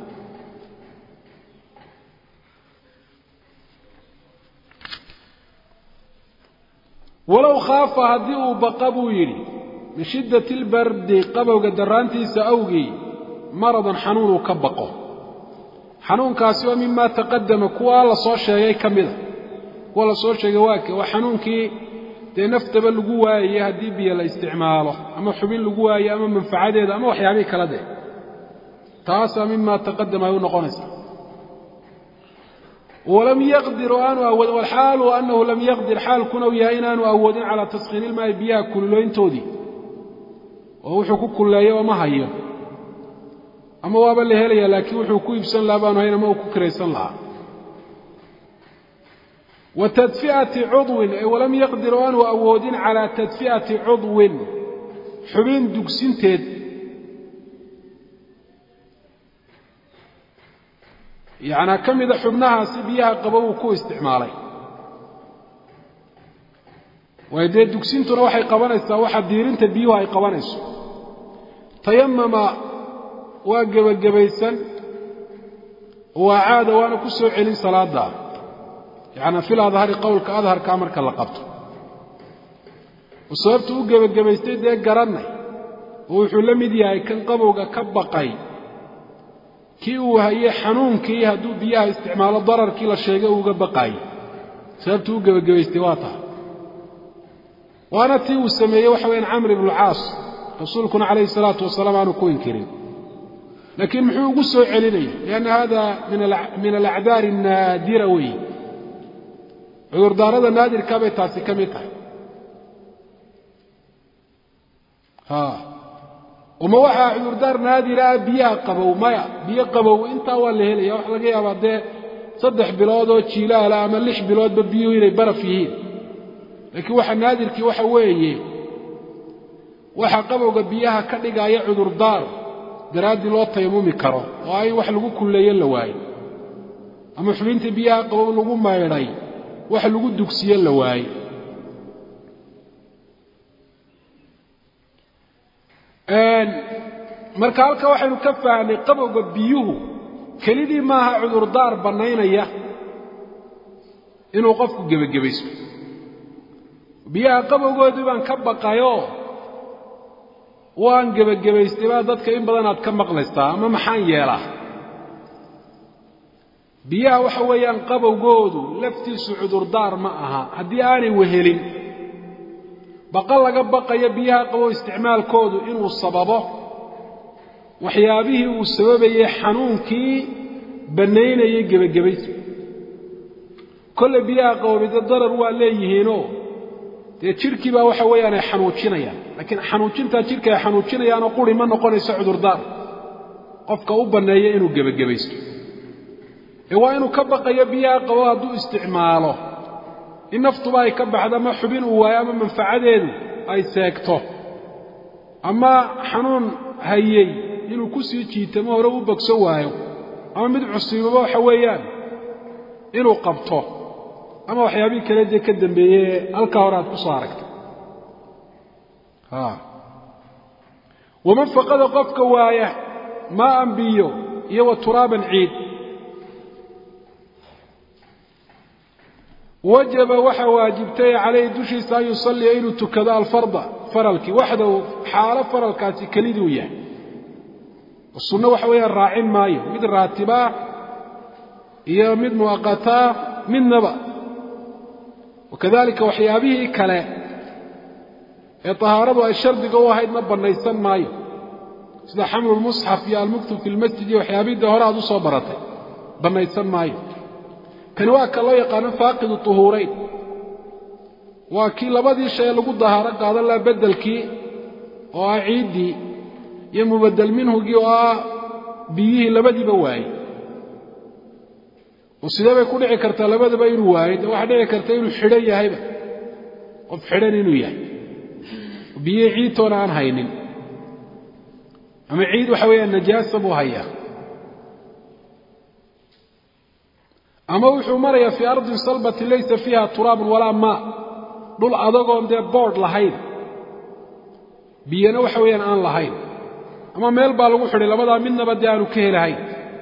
Speaker 1: walow khaafa haddii uu baqa buu yidhi min shiddati albardi qabowga darraantiisa awgii maradan xanuun uu ka baqo xanuunkaasi waa mimaa taqadama kuwa la soo sheegay ka mida kuwa la soo sheegay waake waa xanuunkii dee naftaba lagu waayaya haddii biyo la isticmaalo ama xubin lagu waayo ama manfacadeeda ama waxyaabihii kala dee taasaa mimaa taqadama ay u noqonaysaa walam yaqdir oo aanu awoodin walxaalu annahu lam yaqdir xaalkuna uu yahay inaanu awoodin calaa taskhiini ilmaa'i biyaha kululooyntoodii oo wuxuu ku kulleeyo oo ma hayo ama waaba la helaya laakiin wuxuu ku iibsan lahaa baanu hayn ama uu ku kiraysan lahaa wa tadfi'ati cudwin ay walam yaqdir oo aanu awoodin calaa tadfi'ati cudwin xubin dugsinteed yacnaa ka mida xubnahaasi biyaha qabo uu ku isticmaalay waayo dee dugsintuna waxay qabanaysaa waxa diirinta biyuhu ay qabanayso tayamama waa gebagabaysan waa caada waana ku soo celin salaada yacnaa fil adhari qowlka adharkaa marka la qabto oo sababtu u gebagabaystay dee garannay oo wuxuu la mid yahay kan qabowga ka baqay kii uu hayey xanuunkii hadduu biyaha isticmaalo dararkii la sheegay uuga baqaayey sababtuu u gebagabaystay waa tahay waana tii uu sameeyey waxa weyaan camr ibnu caas rasuulkuna calayhi salaatu wasalaam aanu ku inkirin laakiin muxuu ugu soo celinaya lianna hada min alacdaari annaadira weeye cudurdaarada naadirkaa bay taasi ka mid tahay uma waxaa cudurdaar naadira ah biyaha qabow maya biyo qabow intaa waa la helaya waxa laga yaabaa dee saddex bilood oo jiilaala ama lix biloodba biyuhu inay baraf yihiin laakiin waxa naadirkii waxa weeye waxa qabowga biyaha ka dhigaya cudurdaar daraaddii loo tayamumi karo oo ay wax lagu kulleeyo la waayo ama xubinta biyaha qabow lagu maydhay wax lagu dugsiyo la waayo marka halka waxaynu ka fahnay qabowga biyuhu kelidii maaha cudurdaar bannaynaya inuu qofku gebagabaysto biyaha qabowgoodii baan ka baqayoo waan gebagabaystay baa dadka in badan aad ka maqlaystaa ama maxaan yeelaa biyaha waxa weeyaan qabowgoodu laftiisu cudurdaar ma aha haddii aanay wehelin baqa laga baqayo biyaha qabow isticmaalkoodu inuu sababo waxyaabihii uu sababayey xanuunkii bannaynayay gebagabaysi kolle biyaha qaboobay dee darar waa leeyihiinoo dee jidhkii baa waxa weeyaan ay xanuujinayaan laakiin xanuujintaa jidhka ay xanuujinayaanoo quri ma noqonayso cudurdaar qofka u banneeya inuu gebagabaysto ee waa inuu ka baqayo biyaha qabow hadduu isticmaalo in naftuba ay ka baxdo ama xubin uu waayo ama manfacadeedu ay seegto ama xanuun hayey inuu ku sii jiitamo hore u bogso waayo ama mid cusiibaba waxa weeyaan inuu qabto ama waxyaabihii kale dee ka dambeeyey halkaa hore aad ku soo aragtay waman faqada qofka waaya maaan biyo iyo wa turaaban ciid wajaba waxaa waajibtay calayhi dushiisa an yusalliya inuu tukado alfarda faralkii waxdahu xaalo faralkaasi keliduu yahay sunno waxa weeyaan raacin maayo mid raatibaa iyo mid mu'aqataa midnaba wakadalika waxyaabihii kale ee tahaaradu ay shardiga u ahaydna bannaysan maayo sida xamlu lmusxaf iyo almuktub fi lmasjid iyo waxyaabihii dee hore aad u soo baratay bannaysan maayo kani waa ka loo yaqaano faaqidu tuhuurayn waa kii labadii shay lagu dahaaro qaadan laha beddelkii oo ah ciiddii iyo mubaddel minhugii oo ah biyihii labadiiba waayey oo sidee bay ku dhici kartaa labadaba inuu waayo dee waxaa dhici karta inuu xidhan yahayba qof xidhan inuu yahay biyihii ciidtoona aan haynin ama ciid waxa weeyaan najaasa buu hayaa ama wuxuu marayaa fii ardin salbatin laysa fiiha turaabun walaa maa dhul adagoon dee boodh lahayn biyana waxa weeyaan aan lahayn ama meel baa lagu xidhay labadaa midnaba dee aanu ka helahayn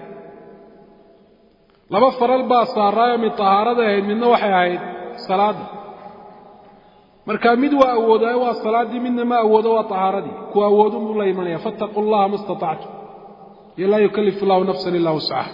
Speaker 1: laba faral baa saaraayo mid tahaarada ahayd midna waxay ahayd salaadda marka mid waa awoodaayo waa salaaddii midna ma awoodo waa tahaaradii kuwa awoodun buu la imanaya fattaquu allaha ma istatactum iyo laa yukalifu allahu nafsan ilaa wuscaha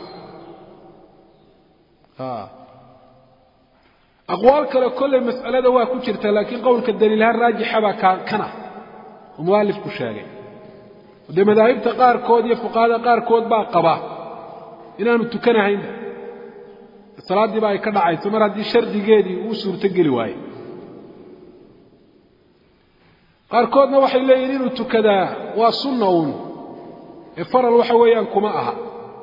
Speaker 1: aqwaal kale kolley mas'alada waa ku jirta laakiin qowlka daliilahaan raajixa baa ka kana oo mualifku sheegay dee madaahibta qaarkood iyo fuqahada qaarkood baa qaba inaanu tukanahaynba salaaddiiba ay ka dhacayso mar haddii shardigeedii uu suurto geli waaye qaarkoodna waxay leeyihin inuu tukadaa waa sunna uun ee faral waxa weeyaan kuma aha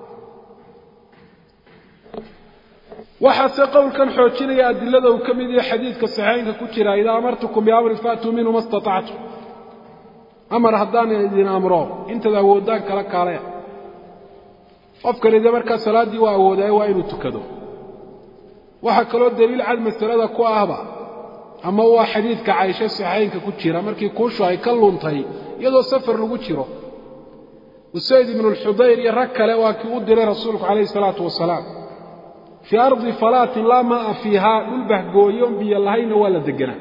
Speaker 1: waxaase qowlkan xoojinaya adilada uu ka mid yahay xadiidka saxiixaynka ku jira idaa amartukum biamrin faatuu minhu ma istatactum amar haddaan idin amro intaad awooddaan kala kaalaya qofkani dee markaa salaaddii waa awoodaaye waa inuu tukado waxaa kaloo daliil cad masalada ku ahba ama waa xadiidka caysho saxiixaynka ku jira markii kuushu ay ka luntay iyadoo safar lagu jiro usayd ibnu lxudayr iyo rag kale waa kii u diray rasuulku calayhi salaatu wasalaam fii ardi falaatin laa maa'a fiihaa dhul bahgooyoon biyo lahayna waa la deganaa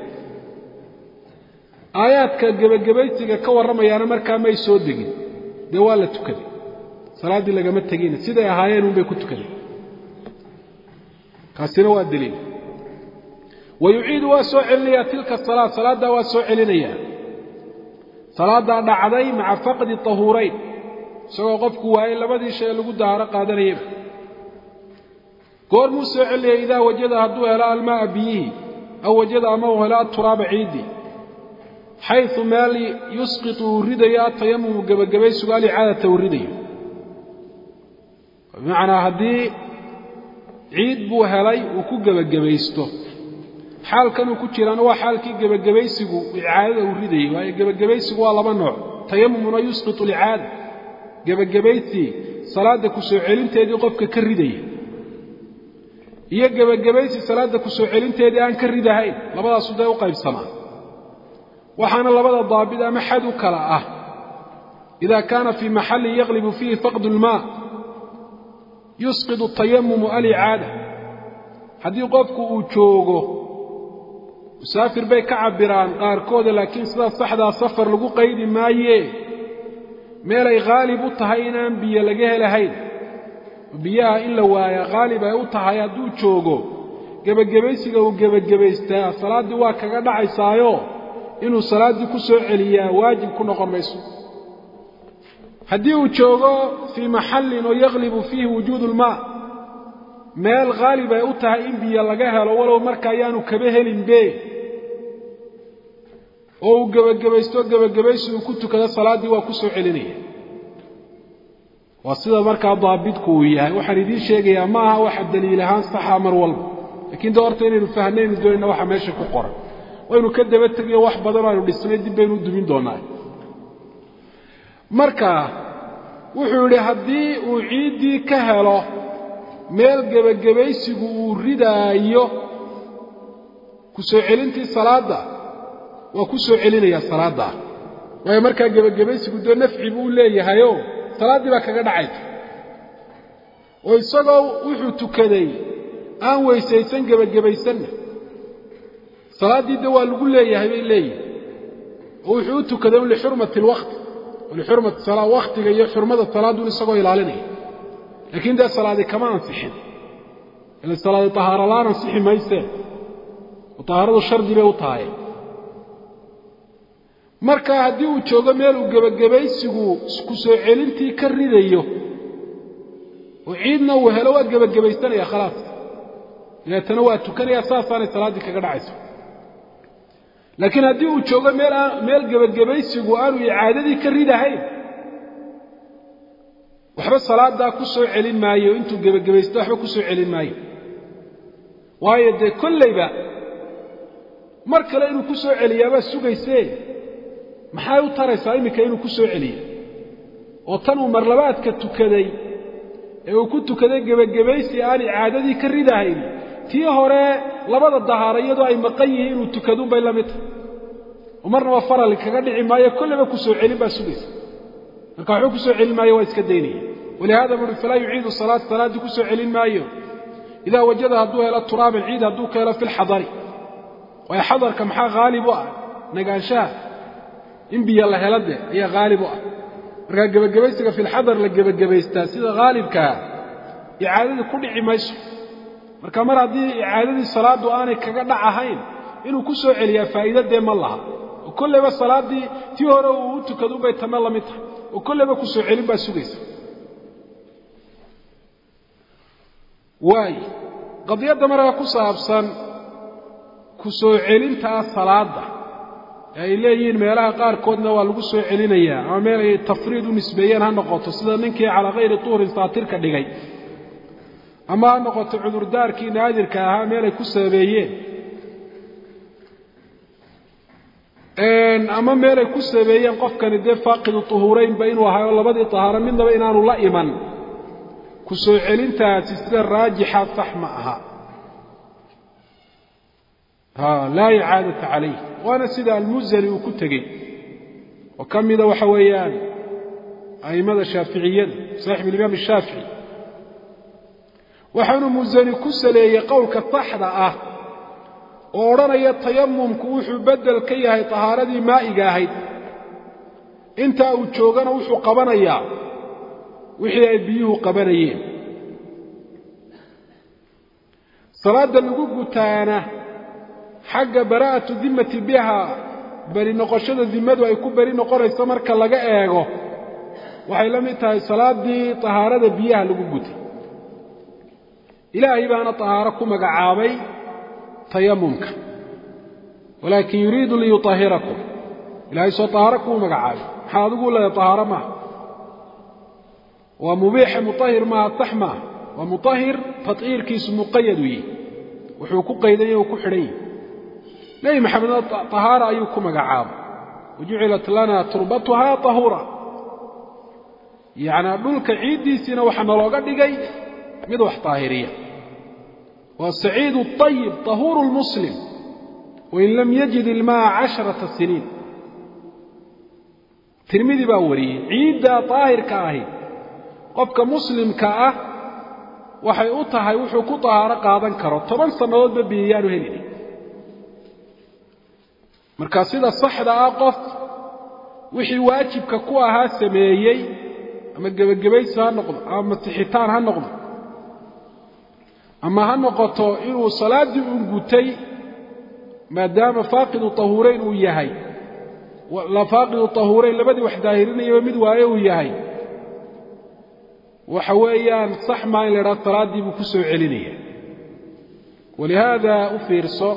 Speaker 1: aayaadka gebagabaysiga ka warramayaana markaa may soo degin dee waa la tukaday salaaddii lagama tegina siday ahaayeen unbay ku tukadeen kaasina waa daliil wa yuciidu waa soo celinayaa tilka salaa salaaddaa waa soo celinayaa salaaddaa dhacday maca faqdi tahuurayn isagoo qofku waayey labadii shay lagu daaharo qaadanayaba goormuu soo celinaya idaa wajada hadduu helo almaaa biyihii aw wajada ama uu helo aturaaba ciiddii xayu meel yusqitu uu ridayo atayamumu gebagabaysigu alicaadata uu ridayo bimacnaa haddii ciid buu helay uu ku gebagabaysto xaalkanuu ku jiraana waa xaalkii gebagabaysigu icaadada uu ridayay waayo gebagabaysigu waa laba nooc tayamumuna yusqitu alicaada gebagabaysii salaadda ku soo celinteedii qofka ka ridaya iyo gebagabaysi salaadda ku soo celinteedii aan ka ridahayn labadaasu dee u qaybsamaa waxaana labada daabit ama xad u kala ah ida kaana fii maxallin yaqlibu fiihi faqdu lmaa yusqidu tayamumu alicaada haddii qofku uu joogo musaafir bay ka cabbiraan qaarkooda laakiin sidaa saxdaa safar lagu qaydi maaye meelay khaalib u tahay inaan biyo laga helahayn biyaha in la waaya khaalib ay u tahay hadduu joogo gebagabaysiga uu gebagabaystaa salaaddii waa kaga dhacaysaayo inuu salaaddii ku soo celiyaa waajib ku noqon mayso haddii uu joogo fii maxallin oo yakhlibu fiihi wujuudu lmaa meel khaalib ay u tahay in biyo laga helo walow marka ayaanu kaba helinbe oo uu gebagabaysto gebagabaysi uu ku tukado salaaddii waa ku soo celinaya waa sida markaa daabitku uu yahay waxaan idiin sheegayaa ma aha waxa daliil ahaan saxa mar walba lakiin de horta inaynu fahnaynu doonayna waxa meesha ku qoran waynu ka daba tegiyo wax badan oo aynu dhisnay dib baynu u dumin doonaa marka wuxuu yidhi haddii uu ciiddii ka helo meel gebagabaysigu uu ridaayo ku soo celintii salaadda waa ku soo celinayaa salaaddaa waayo markaa gebagabaysigu dee nafci buu leeyahayo salaaddii baa kaga dhacaysa oo isagoo wuxuu tukaday aan weysaysan gebagabaysanna salaaddii de waa lagu leeyahay bay leeyihin oo wuxuu u tukaday un lixurmati alwaqti lixurmati salaa wakhtiga iyo xurmada salaadduun isagoo ilaalinaya laakiin dee salaadi kama ansixin ila salaadi tahaaro la'aan ansixi maysee oo tahaaradu shardi bay u tahay marka haddii uu joogo meel uu gebagabaysigu ku soo celintii ka ridayo oo ciidna uu helo waa gebagabaysanaya khalaas dabeetana waa tukanaya saasaanay salaaddii kaga dhacayso laakiin haddii uu joogo meel aan meel gebagabaysigu aanu icaadadii ka ridahayn waxba salaaddaa ku soo celin maayo intuu gebagabaysto waxba ku soo celin maayo waayo dee kollayba mar kale inuu ku soo celiyaabaa sugaysee maxay u taraysaa iminka inuu ku soo celiyo oo tan uu marlabaadka tukaday ee uu ku tukaday gebagabaysi aan icaadadii ka ridahayn tii hore labada dahaara iyadoo ay maqan yihiin inuu tukaduunbay la mid tahay oo marnaba farali kaga dhici maayo kolleyba ku soo celin baa sugaysa marka waxba ku soo celin maayo waa iska daynaya walihada buuhi falaa yuciidu salaat salaaddii ku soo celin maayo idaa wajada hadduu helo turaaban ciid hadduu ka helo fi lxadari waayo xadarka maxaa haalib u ah nagaanshaha in biyo la helo de ayaa haalib u ah markaa gebagabaysiga fi lxadar la gebagabaystaa sida haalibkaa icaadadii ku dhici mayso marka mar haddii icaadadii salaaddu aanay kaga dhac ahayn inuu ku soo celiyaa faa'iida dee ma laha oo kolleyba salaaddii tii hore uu u tukado unbay tame la mid tahay oo kolleyba ku soo celin baa sugaysa waay qadiyadda markaa ku saabsan ku soo celintaa salaadda ee ay leeyihiin meelaha qaarkoodna waa lagu soo celinayaa ama meel ay tafriid u nisbeeyeen ha noqoto sida ninkii calaa kayri tuurin saatirka dhigay ama ha noqoto cudurdaarkii naadirka ahaa meel ay ku sabeeyeen ama meel ay ku sabeeyeen qofkani dee faaqidu tuhuuraynba inuu ahay oo labadii tahaaro midnaba inaanu la iman ku soo celintaasi sida raajixa sax ma aha laa icaadata calayh waana sida almuzani uu ku tegey oo ka mida waxa weeyaan a'immada shaaficiyada saaxib alimaam ashaafici waxaanu musani ku saleeyey qowlka saxda ah oo odhanaya tayamumku wuxuu beddel ka yahay tahaaradii maa'iga ahayd intaa uu joogana wuxuu qabanayaa wixii ay biyuhu qabanayeen salaadda lagu gutaana xagga baraa'atu dimmati biha beri noqoshada dimmadu ay ku beri noqonayso marka laga eego waxay la mid tahay salaaddii tahaarada biyaha lagu gutay ilaahay baana tahaaro ku magacaabay tayamumka walaakin yuriidu liyuطahirakum ilahay soo tahaaro kuu magacaabay maxaa adigu leedahay tahaaro maaha waa mubiixa muطahir maaha sax maaha waa muطahir taطhiirkiisu muqayad u yihi wuxuu ku qaydanya u ku xidhan yihi nebi maxamedna tahaara ayuu ku magacaabay wajucilat lana turbatuha tahuura yacnaa dhulka ciiddiisiina waxaa nalooga dhigay mid wax taahiriya waa saciidu طayib tahuuru lmuslim wain lam yajid ilma'a casharata siniin tirmidi baa wariyey ciiddaa daahirka ahi qofka muslimka ah waxay u tahay wuxuu ku tahaaro qaadan karo toban sannadoodba biyayaanu helina marka sida saxda ah qof wixii waajibka ku ahaa sameeyey ama gebagabaysi ha noqdo ama masixitaan ha noqdo ama ha noqoto inuu salaaddii uun gutay maadaama faaqidu tahuurayn uu yahay la faaqidu tahuurayn labadii wax daahirinayaba mid waaye uu yahay waxa weeyaan sax maa in la idhaha salaaddii buu ku soo celinaya walihaada u fiirso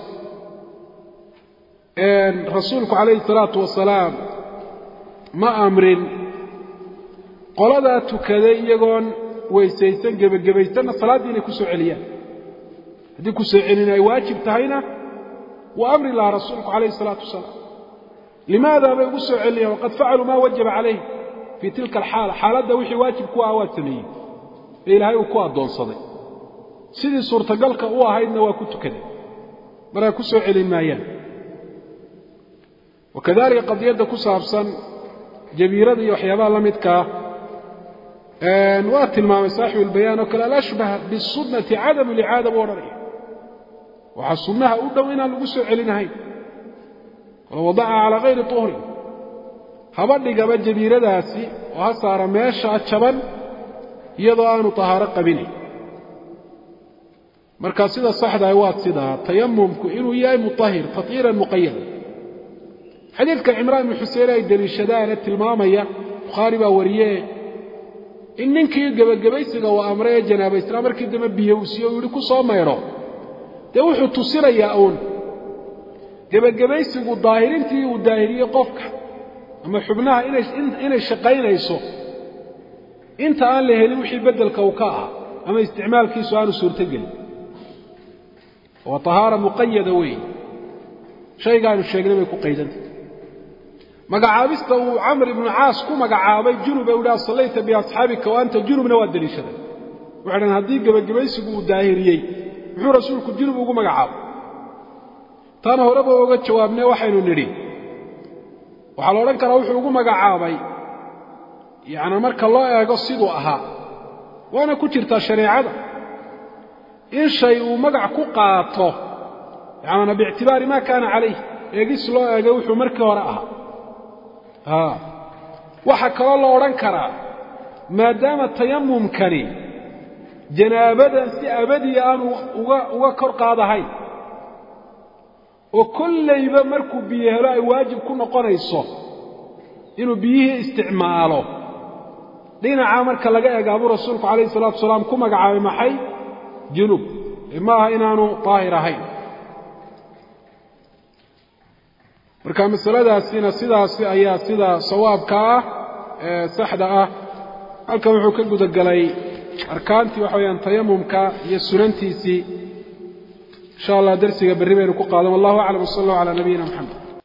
Speaker 1: rasuulku calayhi salaatu wasalaam ma amrin qoladaa tukaday iyagoon weysaysan gebagabaysanna salaaddii inay ku soo celiyaan haddii ku soo celin ay waajib tahayna wuu amri lahaa rasuulku calayhi salaatu wasalaam limaada bay ugu soo celinayaan waqad facaluu maa wajaba calayh fii tilka alxaala xaaladda wixii waajib ku ah waa sameeyey ee ilaahay uu ku addoonsaday sidii suurtagalka u ahaydna waa ku tukaday markaa ku soo celin maayaan wakadalika qadiyadda ku saabsan jabiirada iyo waxyaabaha la midkaa waa tilmaamay saaxibu albayaan oo kale alashbah bisunnati cadamu licaada buu odhanaya waxaa sunnaha u dhow inaan lagu soo celinahayn walow wadaca calaa kayri tuhrin haba dhigaba jabiiradaasi oo ha saara meeshaa jaban iyadoo aanu tahaaro qabinayn marka sida saxdaah waa sidaa tayamumku inuu yahay mutahir tahiiran muqayada xadiidka cimraan ibnu xusein ay deliishadaane tilmaamaya bukhaari baa wariye in ninkii gebagabaysiga uu amray ee janaabaysnaa markii dambe biyo uu siiye uu yidhi ku soo maydho dee wuxuu tusinayaa uun gebagabaysigu daahirintii uu daahiriyey qofka ama xubnaha inay shaqaynayso inta aan la helin wixii beddelka uu ka ahaa ama isticmaalkiisu aanu suurtogelin waa tahaara muqayada weeye shaygaanu sheegnay bay ku qaydantay magacaabista uu camr ibnu caas ku magacaabay junub ee u dhaha sallayta biasxaabika wa anta junubna waa deliishaday waxay dhahen haddii gebagabaysigu uu daahiriyey muxuu rasuulku junub ugu magacaabay taana horeba oga jawaabnee waxaynu nidhi waxaa la odhan karaa wuxuu ugu magacaabay yacni marka loo eego siduu ahaa waana ku jirtaa shareecada in shay uu magac ku qaato yacnana biictibaari maa kaana calayh eegis loo eegay wuxuu markii hore ahaa waxaa kaloo la odhan karaa maadaama tayamumkani janaabadan si abadiya aanu uga uga kor qaadahayn oo kollayba markuu biyo helo ay waajib ku noqonayso inuu biyihii isticmaalo dhinacaa marka laga eega buu rasuulku calayhi salatu wasalaam ku magacaabay maxay junub ma aha inaanu daahir ahayn marka masaladaasina sidaasi ayaa sida sawaabka ah ee saxda ah halkan wuxuu ka gudagelay arkaantii waxa weyaan tayamumka iyo sunantiisii insha allah darsiga berri baynu ku qaadan wallahu aclam wsala allahu calaa nabiyina moxamed